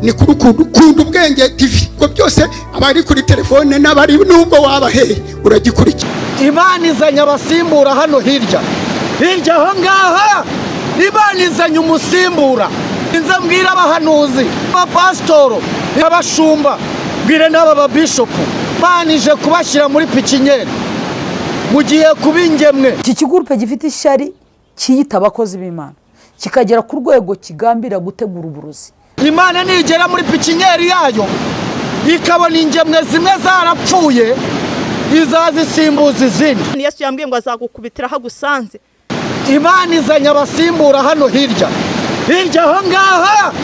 ni kuri ukuntu ukunda ubwenge tv ngo byose abari kuri telefone n'abari nubwo wabaheye uragikurikira imana izanye abasimbura hano hirya hirya aho ngaho imana izanye umusimbura nza mbwira abahanuzi abapasitoro abashumba mbwire n'aba babishopu imana ije kubashyira muri pikinyeri mugiye kuba ingemwe iki kigurupe gifite ishyari kiyita abakozi b'imana kikagera ku rwego kigambira gutegura uburozi imana nigera muri pikinyeri yayo ikabona ingemwe zimwe zarapfuye izazisimbuza izindi yesu yambwiye ngo azagukubitira aho agusanze imana izanye abasimbura hano hirya hirya aho ngaho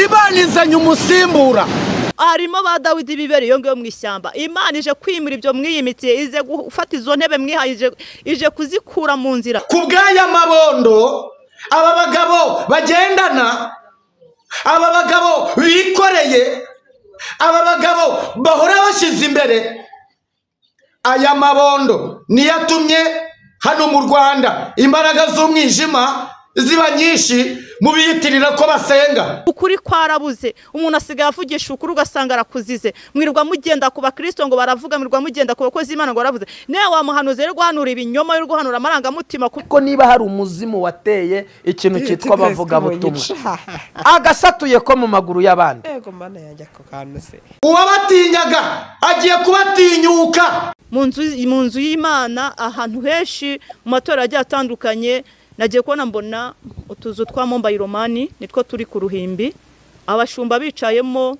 imana izanye umusimbura harimo ba dawidi bibera iyo ngiyo mu ishyamba imana ije kwimura ibyo mwiyimitiye ize gufata izo ntebe mwihaye ije- ije kuzikura mu nzira ku bw'aya mabondo aba bagabo bagendana aba bagabo bikoreye aba bagabo bahora bashyize imbere aya mabondo niyo atumye hano mu rwanda imbaraga z'umwijima ziba nyinshi mu biyitirira ko basenga ukuri kwarabuze umuntu asigaye avugisha ukuri ugasanga arakuzize mwirirwa mugenda ku bakristo ngo baravuga mwirirwa mugenda ku bakozi b'imana ngo baravuze niwe wamuhanuzi rero guhanura ibinyoma yo guhanura amarangamutima ku ko niba hari umuzimu wateye ikintu cyitwa abavugabutumwa agasatuye ko mu maguru y'abandi yego mana yajya ku kantu se uwabatinyaga agiye kubatinyuka mu nzu mu nzu y'imana ahantu henshi mu matora agiye atandukanye nagiye kubona mbona utuzu twa mombayi romani nitwo turi ku ruhimbi abashumba bicayemo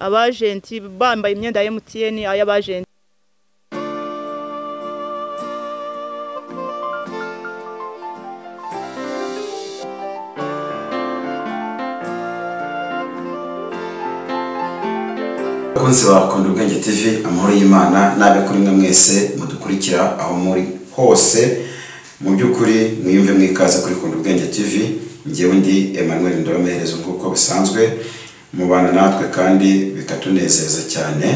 abajenti bambaye imyenda ya emutiyeni ay'abajenti bakunzi bakunda ubwenge tv amahoro y'imana nabe kuri mwe mwese mudukurikira aho muri hose mu by'ukuri mwiyumve mwikaze kuri kunda ubwenge tv ngewe ndi emmanuel ndabamuhereza nk'uko bisanzwe mubana natwe kandi bikatunezeza cyane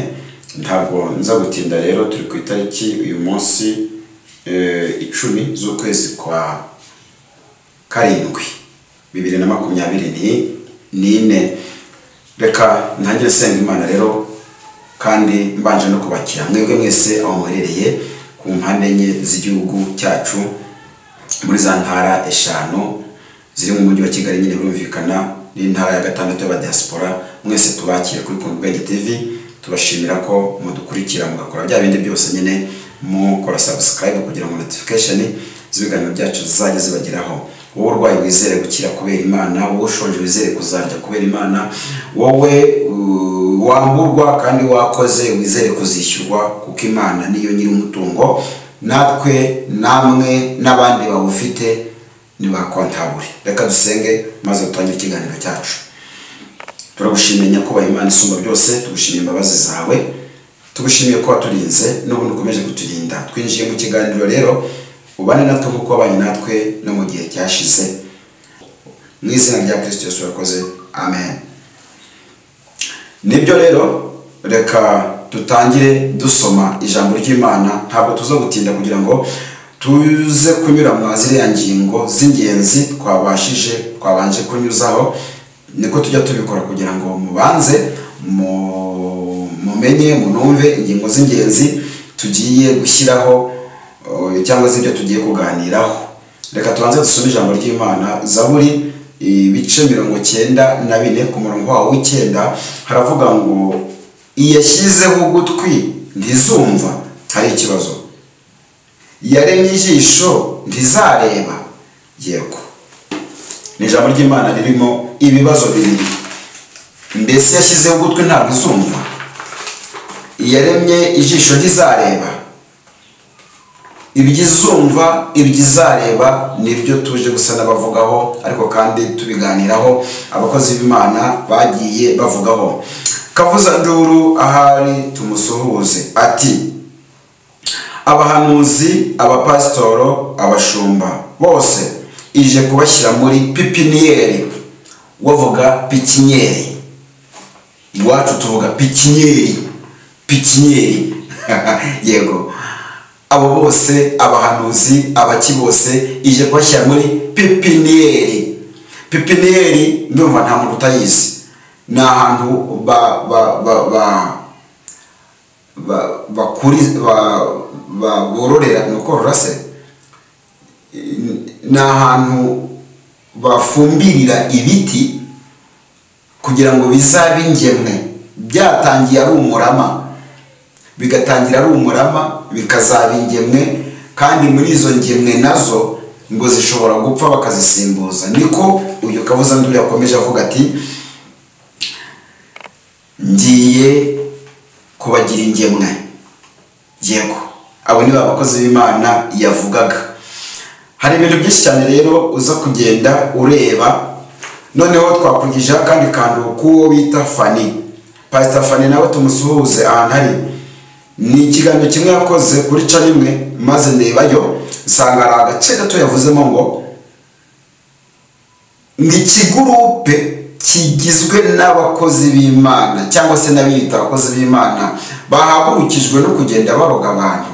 ntabwo nza gutinda rero turi ku itariki uyu munsi eh, icumi z'ukwezi kwa karindwi bibiri na makumyabiri ni- n'ine reka ntangire senga imana rero kandi mbanje no kubakira mwebwe mwese aho muherereye ku mpande enye z'igihugu cyacu muri za ntara eshanu ziri mu mujyi wa kigali nyine birumvikana n'intara ya gatandatu y'abadiaspora mwese tubakire kuri kuntu ubwenge tv tubashimira ko mudukurikira mugakora bya bindi byose nyine mukora subscribe kugira ngo notification z'ibiganiro byacu zizajye zibageraho wowe urwaye wizere gukira kubera imana wowe ushonje wizere kuzarya kubera imana wowe uh, wamburwa kandi wakoze wizere kuzishyurwa kuko imana niyo nyiri umutungo natwe namwe n'abandi bawufite ntibakontabure reka dusenge maze dutangire ikiganiro cyacu turagushimiye nyakubahwa imana isumba byose tugushimiye imbabazi zawe tugushimiye ko waturinze n'ubundi ukomeje kuturinda twinjiye mu kiganiro rero ubane natwe nk'uko wabanye natwe no mu gihe cyashize mu izina rya kirisito yesu urakoze amen nibyo rero reka dutangire dusoma ijambo ry'imana ntabwo tuza gutinda kugira ngo tuze kunyura mwa ziriya ngingo z'ingenzi twabashije twabanje kunyuzaho niko tujya tubikora kugira ngo mubanze mu- mumenye munumve ingingo z'ingenzi tugiye gushyiraho eh, cyangwa se ibyo tugiye kuganiraho reka tubanze dusome ijambo ry'imana zaburi ibice mirongo cyenda na bine ku murongo wawo w'icyenda haravuga ngo iyashyizeho ugutwi ntizumva hari ikibazo yaremye ijisho ntizareba yego ni ijambo ry'imana ririmo ibibazo bibiri mbese yashyizeho ugutwi ntabwo izumva yaremye ijisho ntizareba ibyizumva ibyizareba nibyo tuje gusa n'abavugaho ariko kandi tubiganiraho abakozi b'imana bagiye bavugaho kavuzanduru ahari tumusuhuze ati abahanuzi abapasitoro abashumba bose ije kubashyira muri pipiniyeri wavuga pikinyeri iwacu tuvuga pikinyeri pikinyeri yego abo bose abahanuzi abaki bose ije kubashyira muri pipiniyeri pipiniyeri ndumva nta muntu utayizi ni ahantu ba ba ba ba ba- bakuri- ba- ba- bororera ni ukorora se ni ahantu bafumbirira ibiti kugira ngo bizabe ingemwe byatangiye ari umurama bigatangira ari umurama bikazaba ingemwe kandi muri izo ngemwe nazo ngo zishobora gupfa bakazisimbuza niko uyu kabuzanduru yakomeje avuga ati ngiye kubagira ingemwe yego abo ni ba bakozi b'imana yavugaga hari ibintu byinshi cyane rero uza kugenda ureba noneho twakurikijeho akandi kantu k'uwo bita fani pasita fani nawe tumusuhuze ahantu ari ni ikiganiro kimwe yakoze kuri ca rimwe maze ndebayo nsanga hari agace gato yavuzemo ngo ni ikigurupe kigizwe n'abakozi b'imana cyangwa se n'abiyita abakozi b'imana bahagurukijwe no kugenda baroga abantu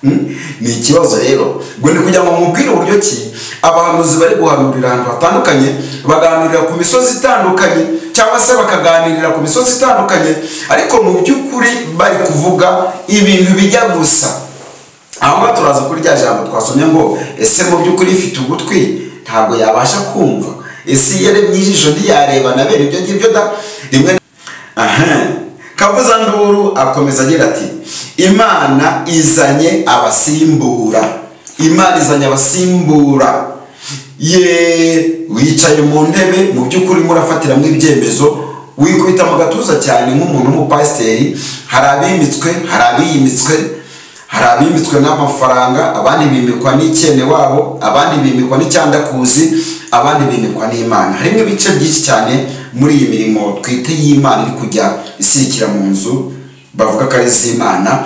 Hmm? ni ikibazo rero ngo ni kugira ngo mubwire uburyo ki abahanuzi bari guhanurira ahantu hatandukanye baganurira ku misozi itandukanye cyangwa se bakaganirira ku misozi itandukanye ariko mu by'ukuri bari kuvuga ibintu bijya gusa aho ngaho turaza kuri rya jambo twasomye ngo ese mu by'ukuri ifite ugutwi ntabwo yabasha kumva ese iyo arebye ijisho ntiyareba na bene ibyo ngibyo da rimwe na- aha kabuzanduru akomeza agira ati imana izanye abasimbura imana izanye abasimbura ye wicaye mu ntebe mu by'ukuri murafatiramo ibyemezo wikubita mu gatuza cyane nk'umuntu w'umupasiteri hari abimitswe hari abiyimitswe hari abimitswe n'amafaranga abandi bimikwa n'icyene wabo abandi bimikwa n'icyandakuzi abandi bimikwa n'imana harimo ibice byinshi cyane muri iyi mirimo twite y'imana iri kujya isirikira mu nzu bavuga ko ari iz'imana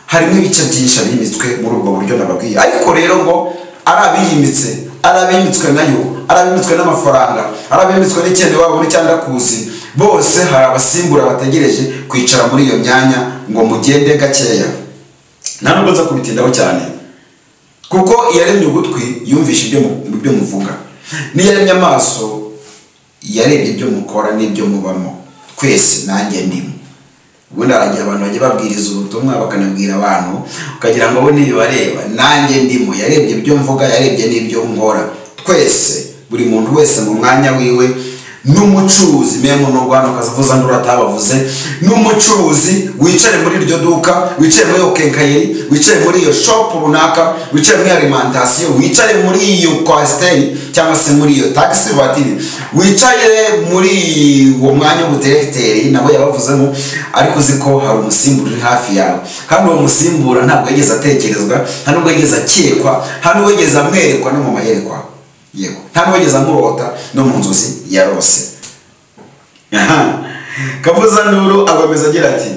harimo ibice byinshi abimitswe muri ubwo buryo nababwiye ariko rero ngo ari abiyimitse ari abimitswe nayo ari abimitswe n'amafaranga ari abimitswe n'icyene wabo n'icyandakazi bose hari abasimbura bategereje kwicara muri iyo myanya ngo mugende gakeya nta nubwo nza kubitindaho cyane kuko iyaremye ugutwi yumvisha ibyo mu- ibyo muvuga n'iyaremye amaso yarebye ibyo mukora n'ibyo mubamo twese nanjye ndimo ubundi hari igihe abantu bajya babwiriza ubutumwa bakanabwira abantu ukagira ngo bo ntibibareba nanjye ndimo yarebye ibyo mvuga yarebye n'ibyo nkora twese buri muntu wese mu mwanya wiwe n'umucuruzi memu ni urwanda ukazavuza ndura atabavuze n'umucuruzi wicaye muri iryo duka wicaye muri iyo kenkayeri wicaye muri iyo shopu runaka wicaye muri iyo alimantasiyo wicaye muri iyo kwasiteri cyangwa se muri iyo tagisi vatiri wicaye muri uwo mwanya w'ubudiregiteri nabo yabavuzemo ariko uzi ko hari umusimbura uri hafi yawe kandi uwo musimbura ntabwo yigeze atekerezwa nta nubwo yigeze akekwa nta nubwo yigeze amwerekwa no mu mayerekwa yego nta nubwo yigeze amurota no mu nzozi yarose Aha. kabuzanduru akomeza agira ati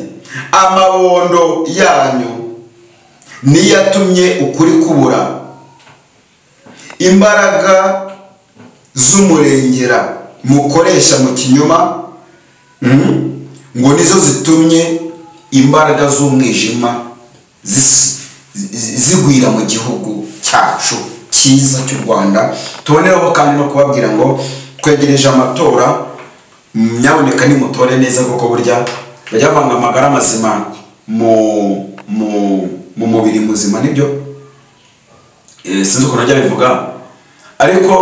amabondo yanyu niyo yatumye ukuri kubura imbaraga z'umurengera mukoresha mu kinyoma mhm, ngo nizo zitumye imbaraga z'umwijima zis- zi- zigwira mu gihugu cyacu cyiza cy'u rwanda tubonereho kandi no kubabwira ngo twegereje amatora nyaboneka nimutore neza kuko burya bajya bavanga amagara mazima mu mu mu mubiri muzima nibyo Eh, sinzi ukuntu ajya bivuga ariko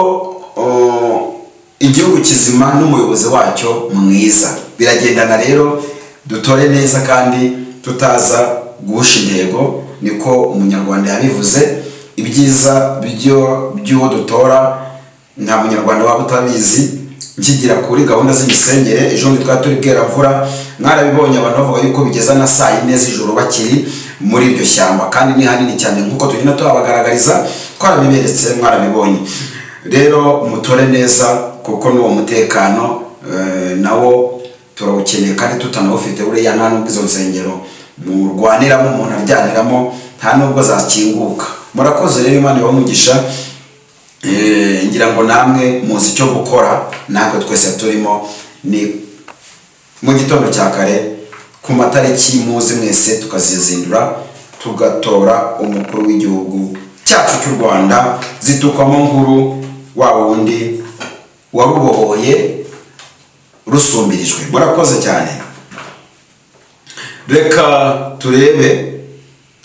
o, igihugu kizima n'umuyobozi wacyo mwiza biragendana rero dutore neza kandi tutaza guhusha intego niko umunyarwanda yabivuze ibyiza byo by'uwo dutora nta munyarwanda waba utabizi nkigira kuri gahunda z'imisengere ejo bundi twari turi bweramvura mwarabibonye abantu bavuga yuko bigeza na saa yine z'ijoro bakiri muri iryo shyamba kandi ni hanini cyane nk'uko tugenda tuhabagaragariza twarabiberetse mwarabibonye rero mutore neza kuko n'uwo mutekano eh, nawo turawukeneye kandi tutanawufite buriya nta nubwo izo nsengero murwaniramo umuntu aryaniramo nta nubwo zakinguka murakoze rero imana ibamugisha Eh, ngira ngo namwe muzi icyo gukora natwe twese turimo ni mu gitondo cya kare ku matariki muzi mwese tukazizindura tugatora umukuru w'igihugu cyacu cy'u rwanda zitukwamo nkuru wa wundi warubohoye rusumbirijwe murakoze cyane reka turebe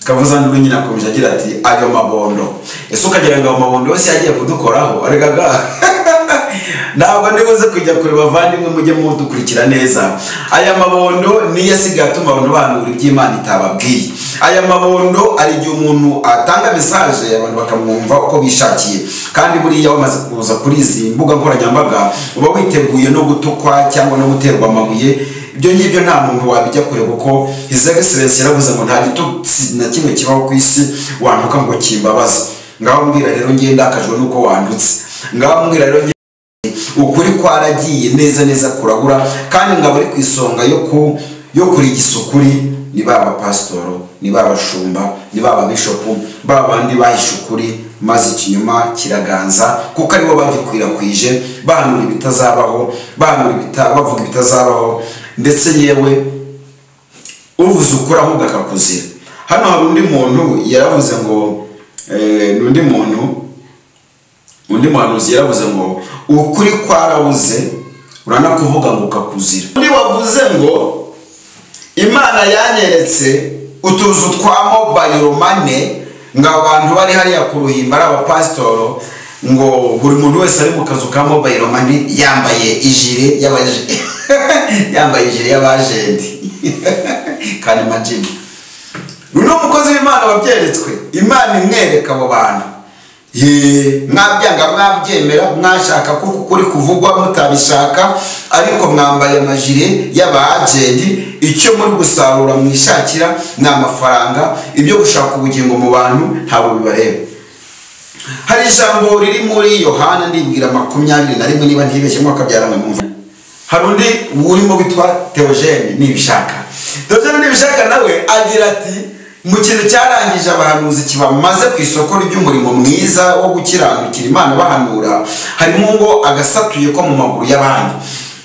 kavuza ndwi nyine akomeje agira ati ayo mabondo ese ukagira ngo ayo mabondo yose yagiye kudukoraho arega ga ntabwo nibuze kujya kure bavandimwe mujye mudukurikira neza aya mabondo niyo asigaye atuma abantu bahanura iby'imana itababwiye aya mabondo ari igihe umuntu atanga mesaje abantu bakamwumva uko bishakiye kandi buriya wamaze kuza kuri izi mbuga nkoranyambaga uba witeguye no gutukwa cyangwa no guterwa amabuye ibyo ngibyo nta muntu wabijya kure kuko his excellence yaravuze ngo nta gitutsi na kimwe kibaho ku isi wanduka ngo kimbabaza ngaho mbwira rero ngiye ndakajwe n'uko wandutse ngaho mbwira rero ngiye ukuri kwaragiye neza neza kurabura kandi ngabo uri ku isonga yo ku yo kurigisa ukuri ni baba pasitoro ni baba shumba ni baba bishopu baba bandi bahishe ukuri maze ikinyoma kiraganza kuko aribo bagikwirakwije bahanura ibitazabaho bahanura ibita- bavuga ibitazabaho ndetse yewe uvuze ukuri ahubwo akakuzira hano hari undi muntu yaravuze ngo eh, ni undi muntu undi muhanuzi yaravuze ngo ukuri kwarabuze uranakuvuga ngo ukakuzira undi wavuze ngo imana yanyeretse utuzu twa mobayiro mane ngo abantu bari hariya ku ruhimbi ari abapasitoro ngo buri muntu wese ari mu kazu ka mobayiro mane yambaye ijire y'abaje yambaye ijire y'abajenti kandi majini runo mukozi w'imana wabyeretswe imana imwereka abo bantu Ye, mwabyanga mwabyemera mwashaka kuko ukuri kuvugwa mutabishaka ariko mwambaye amajire y'abajenti icyo muri gusarura mwishakira ni amafaranga ibyo gushaka ubugingo mu bantu ntabwo bibareba hari ijambo riri muri yohana ndibwira makumyabiri na rimwe niba ntibeshye mwaka byaramwe mwumva hari undi urimo witwa teogene nibishaka teogene nibishaka nawe agira ati mu kintu cyarangije abahanuzi kibamaze ku isoko ry'umurimo mwiza wo gukiranukira imana bahanura harimo ngo agasatuye ko mu maguru y'abandi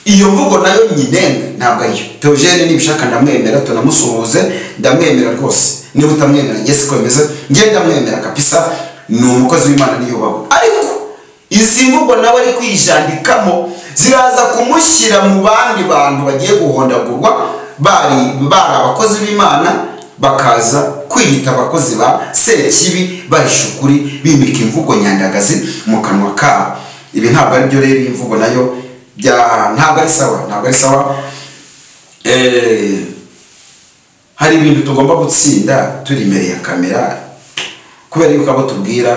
iyo mvugo nayo nyinenga ntabwo ariyo teogene nibishaka ndamwemera tunamusuhuze ndamwemera rwose niba utamwemera njye siko bimeze njye ndamwemera kabisa ni umukozi w'imana niyubahwe ariko izi mvugo nawe ari kwijandikamo ziraza kumushyira mu bandi bantu bagiye guhondagurwa bari bari abakozi b'imana bakaza kwiyita abakozi ba sekibi bahisha ukuri bimika imvugo nyandagazi mu kanwa kabo ibi ntabwo ari byo rero iyi mvugo nayo bya- ntabwo ari sawa ntabwo ari sawa Eh, hari ibintu tugomba gutsinda turi imbere ya kamera kubera yuko abo tubwira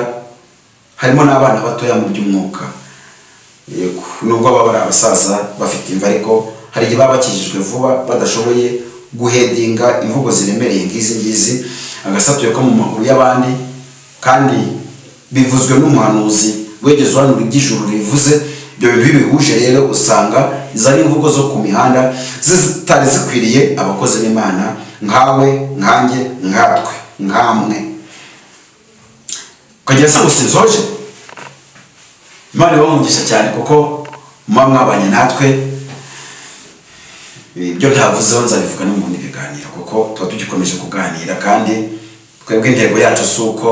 harimo n'abana batoya mu by'umwuka Yego, nubwo baba ari abasaza bafite imva ariko hari igihe baba bakijijwe vuba badashoboye guhedinga imvugo ziremereye nk'izi ngizi agasatuye ko mu maguru y'abandi kandi bivuzwe n'umuhanuzi wegeze uhanura iby'ijuru rivuze ibyo bintu iyo bihuje rero usanga zari imvugo zo ku mihanda zitari zikwiriye abakozi b'imana nkawe nkanjye nkatwe nkamwe ukagira se gusa inzoje imana ibaha umugisha cyane kuko muba mwabanye natwe ibyo ntavuzeho nzabivuga no mu bindi biganiro kuko tuba tugikomeje kuganira kandi twebwe intego yacu si uko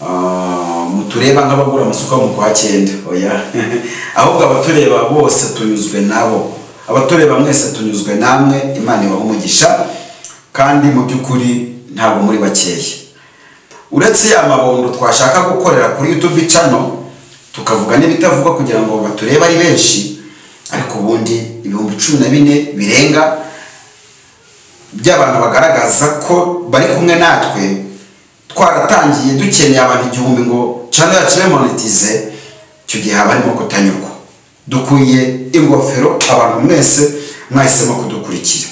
ah, mutureba nk'abagura amasuka mu kwa cyenda oya ahubwo abatureba bose tunyuzwe nabo abatureba mwese tunyuzwe namwe imana ibaha umugisha kandi mu by'ukuri ntabwo muri bakeya uretse ya mabondo twashaka gukorera kuri youtube cano tukavuga n'ibitavugwa kugira ngo baturebe ari benshi ariko ubundi ibihumbi cumi na bine birenga by'abantu bagaragaza ko bari kumwe natwe twaratangiye dukeneye abantu igihumbi ngo cano yacu ibe monetize icyo gihe haba harimo kutanyurwa dukwiye ingofero abantu mwese mwahisemo kudukurikira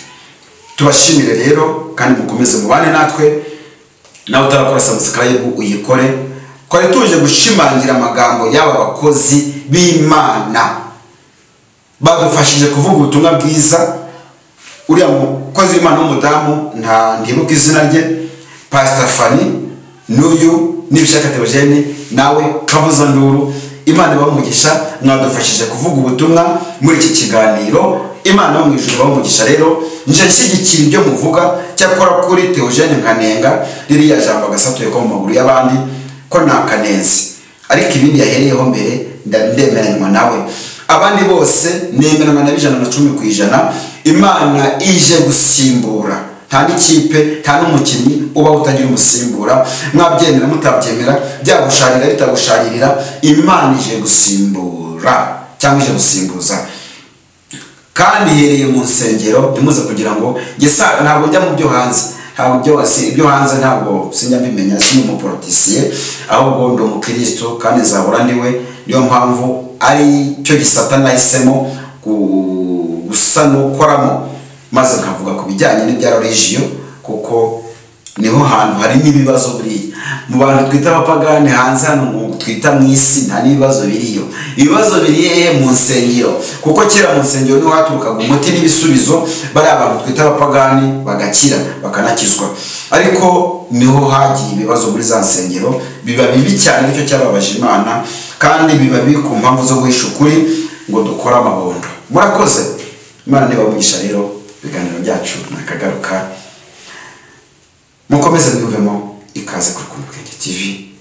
tubashimire rero kandi mukomeze mubane natwe nawe utarakora subscribe uyikore twari tuje gushimangira amagambo y'aba bakozi b'imana badufashije kuvuga ubutumwa bwiza uriya mukozi w'imana w'umudamu nta ndibuka izina rye pasita fani n'uyu n'ibishaka teogene nawe kabuza nduru imana ibamugisha mwadufashije kuvuga ubutumwa muri iki kiganiro imana yo mu ijuru ibamugisha rero nje nshyigikira ibyo muvuga cyakora kuri teogene nkanenga ririya jambo agasatuye ko mu maguru y'abandi ko nta kanenzi ariko ibindi yahereyeho mbere nda- ndemeranywa nawe abandi bose nemera amana ijana na cumi ku ijana imana ije gusimbura nta n'ikipe nta n'umukinnyi uba utagira umusimbura mwabyemera mutabyemera byagusharira bitagusharirira imana ije gusimbura cyangwa ije gusimbuza kandi ihereye mu nsengero ntimuze kugira ngo gesa ntabwo njya mu byo hanze ntabwo byose ibyo hanze ntabwo sinjya mbimenya si umuporotisiye ahubwo ndi umukristo kandi nzahora ndiwe niyo mpamvu ari cyo gisata nahisemo gusa n'ukoramo maze nkavuga ku bijyanye n'ibya religiyo kuko niho hantu harimo ibibazo buriya mu bantu twita abapagani hanze hano twita mu isi nta n'ibibazo biriyo ibibazo biriye mu nsengero kuko kera mu nsengero niho haturukaga umuti n'ibisubizo bariya bantu twita abapagani bagakira bakanakizwa ariko niho hagiye ibibazo muri za nsengero biba bibi cyane nicyo cyababaje imana kandi biba biri ku mpamvu zo guhisha ukuri ngo dukore amabondo murakoze imana ntibamugisha rero ibiganiro byacu nakagaruka mukomeze mwiyumvemo ikaze kuri kumwe TV